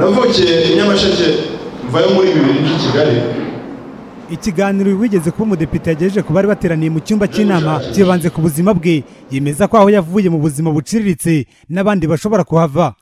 navukiye i nyamasheke mvayo muri bibiri by'i kigali ikiganiro wigeze kuba umudepite yagejeje ku bari bateraniye mu cyumba cy'inama kibanze ku buzima bwe yemeza ko aho yavuye mu buzima buciriritse n'abandi bashobora kuhava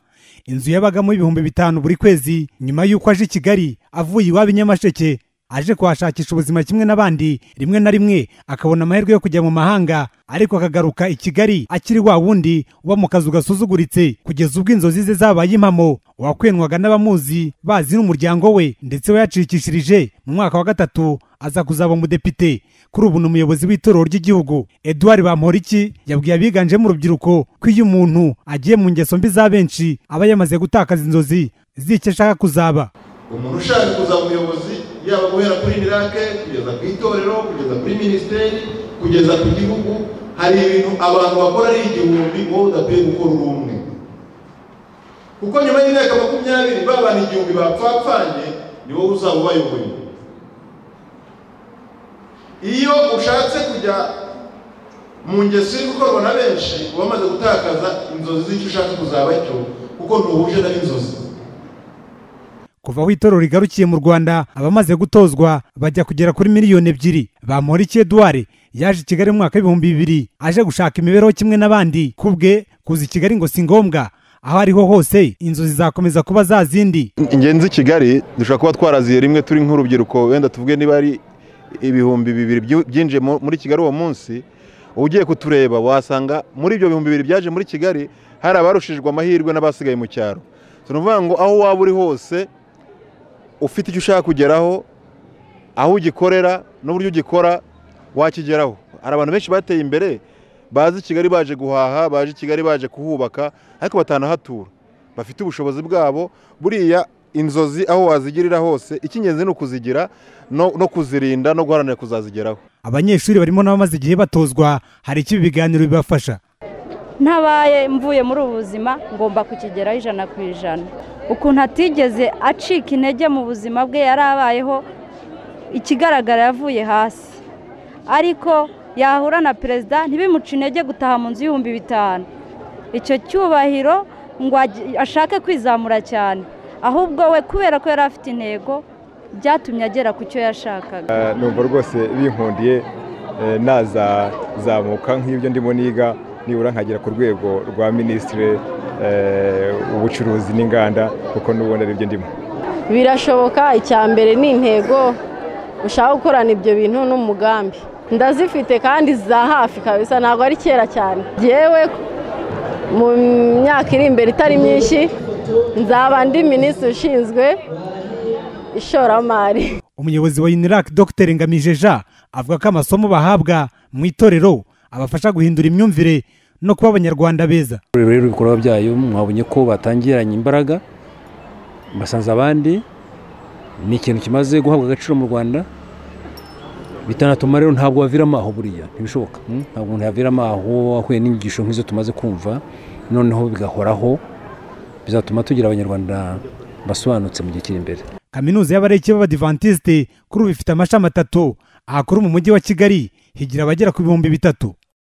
inzu yabagamo ibihumbi bitanu buri kwezi nyuma y'uko aje i kigali avuye iwabo i nyamasheke aje kuhashakisha ubuzima kimwe n'abandi rimwe na rimwe akabona amahirwe yo kujya mu mahanga ariko akagaruka i kigali akiri wa wundi uba mu kazu gasuzuguritse kugeza ubwo inzozi ze zabaye impamo uwakwenwaga n'abamuzi bazi n'umuryango we ndetse we yacikishirije mu mwaka wa gatatu aza kuzaba umudepite kuri ubu ni umuyobozi w'itorero ry'igihugu eduard bamporiki yabwiye abiganjemo urubyiruko ko iyo umuntu agiye mu ngeso mbi za benshi aba yamaze gutakaza inzozi z'icyo ashaka kuzaba umuntu ushaka kuzaba umuyobozi yaba guhera kuri mirake kugeza ku itorero kugeza kuri minisiteri kugeza ku gihugu hari ibintu abantu bakora ari igihumbi wowe udakwiye gukora uri umwe kuko nyuma y'imyaka makumyabiri ba bantu igihumbi bapfapfanye ni wowe uzaba ubayoboye iyo ushatse kujya mu ngeso iri gukorwa na benshi uba umaze gutakaza inzozi z'icyo ushaka kuzaba cyo kuko ntuhuje na inzozi kuva aho itorero rigarukiye mu rwanda abamaze gutozwa bajya kugera kuri miliyoni ebyiri bamporiki eduard yaje i kigali mu mwaka w'ibihumbi bibiri aje gushaka imibereho kimwe n'abandi ku bwe kuza i kigali ngo si ngombwa aho ariho hose inzozi zakomeza kuba za zindi ingenzi i kigali dushobora kuba twaraziye rimwe turi nk'urubyiruko wenda tuvuge niba ari ibihumbi bibiri byinjiye muri kigali uwo munsi ugiye kutureba wasanga muri ibyo bihumbi bibiri byaje muri kigali hari abarushijwe amahirwe n'abasigaye mu cyaro ni ukuvuga ngo aho waba uri hose ufite icyo ushaka kugeraho aho ugikorera n'uburyo ugikora wakigeraho hari abantu benshi bateye imbere bazi kigali baje guhaha baje kigali baje kuhubaka ariko batanahatura bafite ubushobozi bwabo buriya inzozi aho wazigirira hose icy'ingenzi ni ukuzigira no kuzirinda no guharanira kuzazigeraho abanyeshuri barimo n'abamaze igihe batozwa hari icyo ibiganiro bibafasha ntabaye mvuye muri ubu buzima ngomba kukigeraho ijana ku ijana ukuntu atigeze acika intege mu buzima bwe yari abayeho ikigaragara yavuye hasi ariko yahura na perezida ntibimuce intege gutaha mu nzu y'ibihumbi bitanu icyo cyubahiro ngo ashake kwizamura cyane ahubwo we kubera ko yari afite intego byatumye agera ku cyo yashakaga numva rwose binkundiye nazazamuka nk'ibyo ndimo niga nibura nkagera ku rwego rwa minisitiri ubucuruzi n'inganda kuko n'ubundi ari byo ndimo birashoboka icya mbere ni intego ushaka gukorana ibyo bintu n'umugambi ndazifite kandi za hafi kabisa ntabwo ari kera cyane yewe mu myaka iri imbere itari myinshi nzaba ndi minisitiri ushinzwe ishoramari umuyobozi wa UNIRAC dr ngamije jean avuga ko amasomo bahabwa mu itorero abafasha guhindura imyumvire no kuba abanyarwanda beza rero ibikorwa byayo mwabonye ko batangiranye imbaraga basanze abandi ni ikintu kimaze guhabwa agaciro mu rwanda bitanatuma rero ntabwo wavira amaho buriya ntibishoboka ntabwo umuntu yavira amaho ahuye n'inyigisho nk'izo tumaze kumva noneho bigahoraho bizatuma tugira abanyarwanda basobanutse mu gihe kiri imbere kaminuza y'abareke b'abadivantisite kuri ubu ifite amashami atatu ahakora mu mujyi wa kigali higira abagera ku bihumbi bitatu